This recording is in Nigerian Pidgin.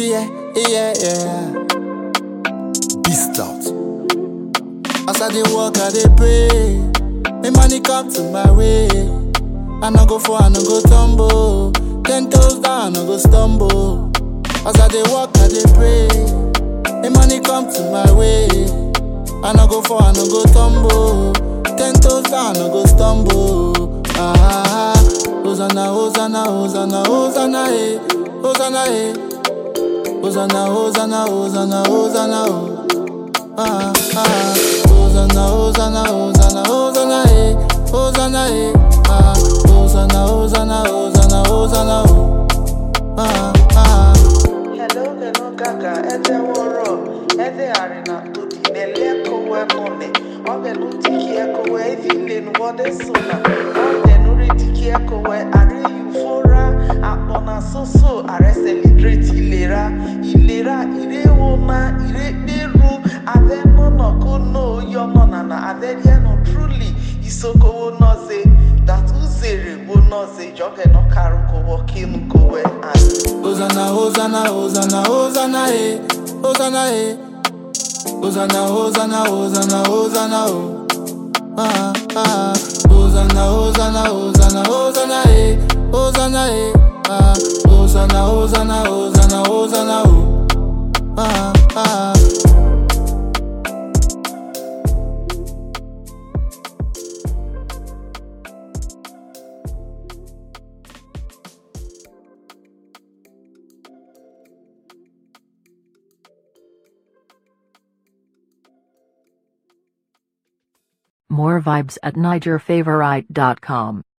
yeah, yeah, yeah. Beast out. As I dey walk, I dey pray. May money come to my way. I no go fall, I no go tumble. Ten toes down, I no go stumble. As I dey walk, I dey pray. May money come to my way. I no go fall, I no go tumble. Ten toes down, I no go stumble. Ah, Hosanna, Hosanna, Hosanna, Hosanna, eh, Hosanna, eh. Hosanna, Hosanna, Hosanna, Hosanna, oh. Ah, ah. Hosanna, Hosanna, Hosanna, Hosanna, eh, Hosanna, eh. Ah, Hosanna, Hosanna, Hosanna, Hosanna, oh. Ah, ah. Hello, hello, gaga, ede woro, ede arina, tudi nele kowe mone. Oge nu tiki ekowe, evi le nu wode sona. Oge nu re tiki ekowe, are eufora, akpona soso, are celebrate ilera. Ilera, ire wona, ire peru, ade no no kono, yono nana, ade no truly, isoko wo noze, that uzere wo noze, joge no karu kowo, kinu kowe, and Hosanna, Hosanna, Hosanna, Hosanna, eh, Hosanna, eh. Hosanna, Hosanna, Hosanna, Hosanna, oh. Ah, ah. Hosanna, Hosanna, Hosanna, Hosanna, eh, Hosanna, eh. Ah, Hosanna, Hosanna, Hosanna, Hosanna, oh. Ah, ah. More vibes at NigerFavorite.com.